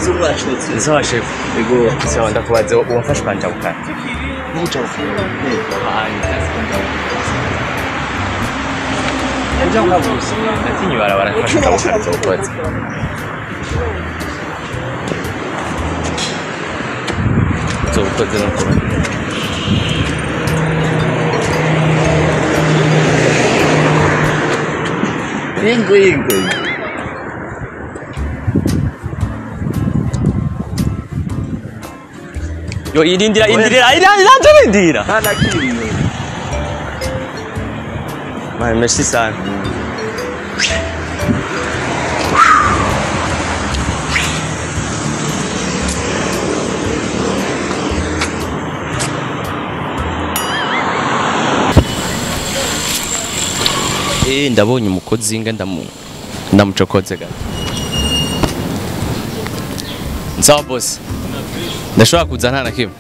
umukozi w'umwashotse sawa shefu ego sawa ndakubaze uwafashwe anjabukana n'ubucabukana Nja ukabuze natinye barabara afashe akabukana zokoze zokoze no kuba ingo ingo yo irindira indirira iranje irindira nta na kimwe Man, merci sana Eh, ndabonye umukozi nga ndamu ndamucokoze gato nsawa bosi ndashobora kuza nta na kimwe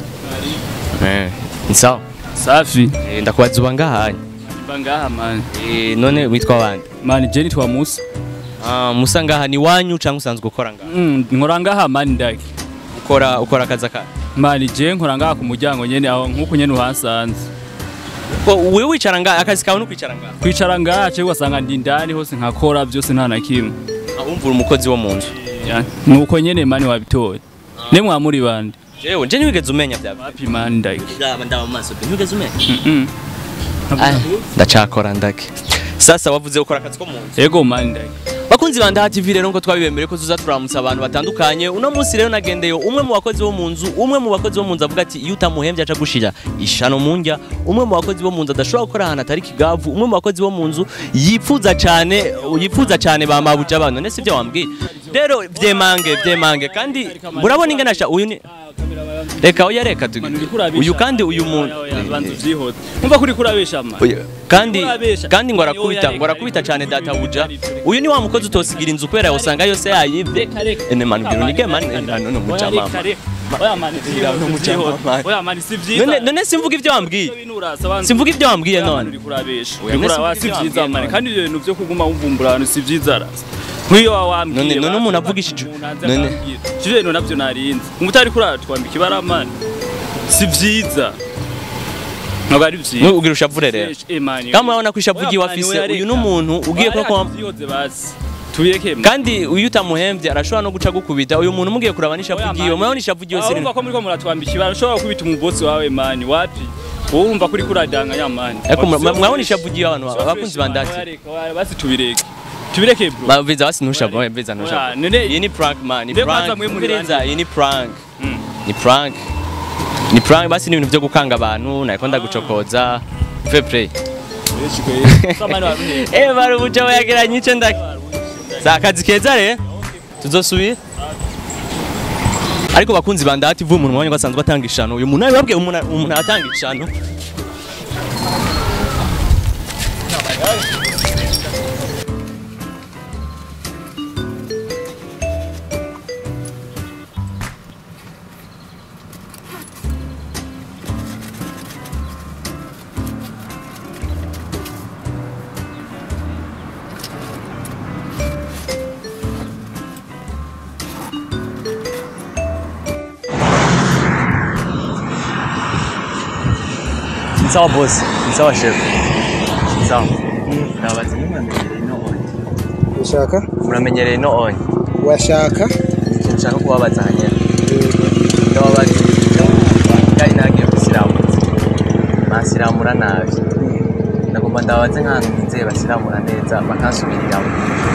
Eh, nsawa safi Eh, ndakubaza uba ngahanye bangaha mani Eh, none witwa bande mani jeni twa musa Ah, musa ngaha ni wanyu cyangwa usanzwe ukora ngaha Mm, nkora ngaha mani ndaki ukora ukora akazi ka mani je nkora ngaha ku muryango nyene aho nkuko nyene uhasanze ko wewe wicara ngaha akazi kawe no kwicara ngaha kwicara ngaha cyo ugasanga ndi indani hose nkakora byose nta na kimwe umvura umukozi wo mu nzu Ya, nuko nyene mani wabitoye ne mwamuri bande jewe nje ntiwigeze umenya bya wapi mani ndaki ndaba ndaba mu maso pe ntiwigeze umenya Mm. ndacakora ndake sasa wavuze ukora akazi ko mu nzu ego mani ndaki bakunzi ba Ndaha TV rero ngo twabibemere ko tuza turamutsa abantu batandukanye uno munsi rero nagendeye umwe mu bakozi bo mu nzu umwe mu bakozi bo mu nzu avuga ati iyo utamuhembye aca gushira ishano mu ndya umwe mu bakozi bo mu nzu adashobora gukora ahantu atari kigavu umwe mu bakozi bo mu nzu yifuza cyane yifuza cyane ba mabuja abantu nese ibyo wambwiye rero vyemange vyemange kandi murabona ingana sha uyu ni reka oya reka tu- uyu kandi uyu muntu bantu vyihoze umva kuri kurabesha mani Oya, kandi Urabesha. kandi ngo arakubita Oya, ngo arakubita reka, cyane reka, databuja reka, reka. uyu ni wa mukozi utosigira inzu kubera usanga yose yayivye Reka, reka. ene manu biro nige mani nano no muca mama oya mani no muca mama. oya mani si vyiza none none simvuga ibyo wambwiye simvuga simvuga ibyo wambwiye none uri kurabesha Oya, uri none kuraba si si ibyo vyiza wambwiye mani none. kandi ibyo bintu vyo kuguma wumvumbura ahantu si vyiza rasa nk'iyo wawambwiye None- none umuntu avugishije- none- ivyo bintu navyo narinzi umutari kuratwambika ibara mani si vyiza ntabwo ari vyiza ugira ushavure rero Eh, mani. kama urabona ko ishavu Oya, igiye mani, wafise oya, uyu reka. n'umuntu ugiye Oya, ko reka vyihoze basi tubireke mani. kandi uyu utamuhembye arashobora no guca gukubita uyu muntu mugiye kuraba n'ishavu Oya, igiye mani. murabona ishavu igiye Ah, urumva ko muriko muratwambika ibara ushobora kubita umubosi wawe mani wapi wowe urumva kuri kuradanganya mani ariko mura- murabona ishavu igiye abantu abakunzi ba ndati basi tubireke tubireke bro baviza basi ntushavu baviza Oya, ntushavu none- iyi ni prank man ni Mbe prank kwanza mwe muri Umviriza, bande. iyi ni prank Mm. ni prank ni prank basi ni ibintu byo gukanga abantu nariko ndagucokoza fair play Samani waruhe. eh bari ubuca bayageranye ico ndaki za akazi keza re tuzosubira ariko bakunzi ba ndati vuba umuntu mwanya ko asanzwe atanga ishano uyu muntu ababwiye umuntu umuntu atanga ishano sawa boss sawa chef sawa ndabaza nimwamenyereye no on ushaka muramenyereye no on washaka nshaka kubabaza hanyene ndababaza kandi nagiye gusiramutsa basiramura nabi ndagomba ndabaze nk'ahantu nizeye basiramura neza bakansubiriramo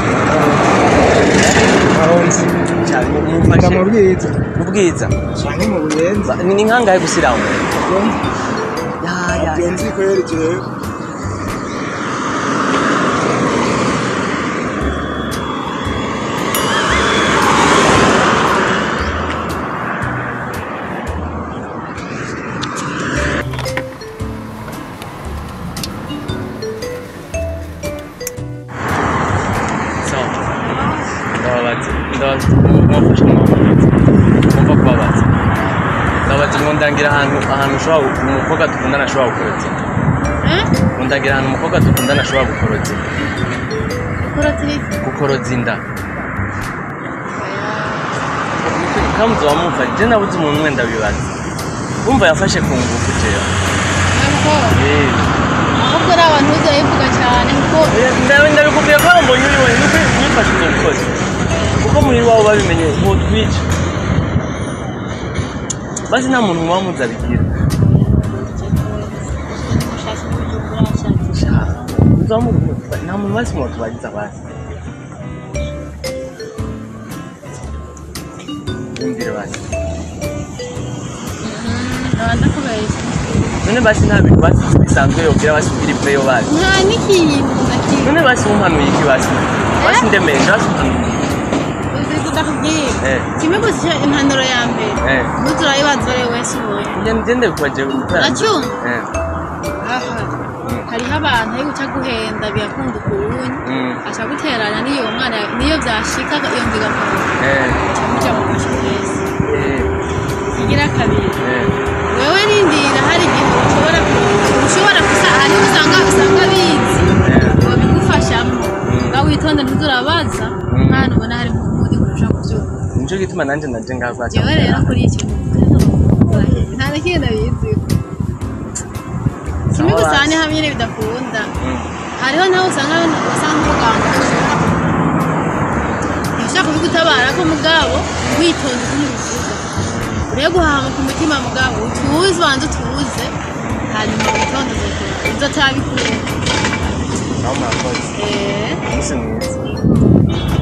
ahonze cyane nda mu bwiza ubwiza canke mu buyenzi ni ni nkangahe gusiramura ya ya iyo nzi ko yerekeye sawa ndababaza ndabaza mwafashe mwamubaza mwumva kubabaza ndabaza ngo ndangira ahantu ahantu ushobora umukobwa dukundana ashobora gukorotse ngo ndangira ahantu umukobwa dukundana ashobora gukorotse gukorotse inda kamuzi wamumva je nabuze umuntu umwe ndabibaza wumva yafashe ku ngufu jewe ntabwo Eh. ahubwo ari abantu uzayivuga cyane kuko Ndabe- ndabikubwiye ko mbonye uri wenyine uko mwifashe uzo mukozi kuko muri wabo babimenye botwica basi nta muntu muba muzi abigira ushatse kubijumbura ashatse uzamuka nta muntu basi mu tubagize abasi yumvire basi abanza kubeshya none basi nta bintu basi bisanzwe yobwira basi ugira iveyo basi nta n'ikintu na kimwe none basi umpanuye iki basi basi ndemesha basi umpanuye uzi kudakubwira Eh. kimwe gusa impanuro ya mbere Eh. ntuzurayibaza uri wese ubonye Nge- ngende bikwaje Uracyumva? Eh. aha hariho abantu ari guca guhenda biyakunda ukuntu Mm. aca guteranya n'iyo mwana niyo byashika iyo nziga Eh. muca mu kasho wese Eh. igira kabiri Eh. wewe nindira hari igihe ushobora ushobora gusa hari usanga usanga bizi ngo bigufashamo ngaho witonde ntuzurabaza mwana ubona hari nk'undi kurusha kubyumva nico gituma nanje naje ngaho kwaca jewe rero kuri icyo nta na kimwe nabizi kimwe gusa ni hamwe nyine bidakunda hariho nawe usanga usanga umuganga ashobora ntishaka kubigutabara ko mugabo witonze kumuvuga uriye guhama ku mutima mugabo utuze ubanza utuze hanyuma witonde uzatabikunda naho murakoze eee umunsi mwiza